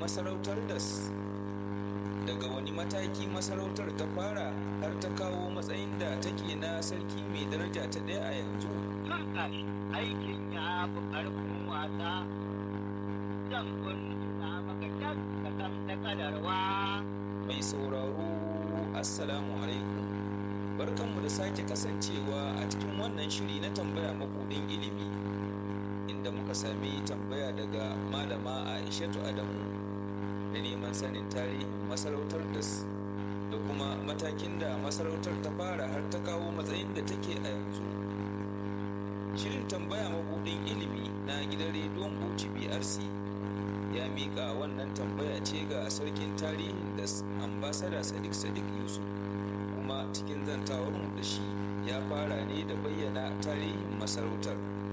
masarautar das daga wani mataki masarautar ta fara har ta kawo matsayin da take na sarki mai daraja ta ɗaya a yanzu Turka shi aikin ya fi ƙarfin wasa. Zan na maka can ka san ta kadarwa. mai sauraro assalamu alaikum barkanmu da sake kasancewa a cikin wannan shiri na tambaya makudin ilimi inda muka sami tambaya daga malama aishatu adamu da neman sanin tarihin masarautar das da kuma matakin da masarautar ta fara har ta kawo matsayin da take a yanzu shirin tambaya makudin ilimi na gidan rediyon bauchi brc ya miƙa wannan tambaya ce ga sarkin tarihin da ambasada sadiq sadiq yusuf kuma cikin zantawarmu da shi ya fara ne da bayyana tarihin masarautar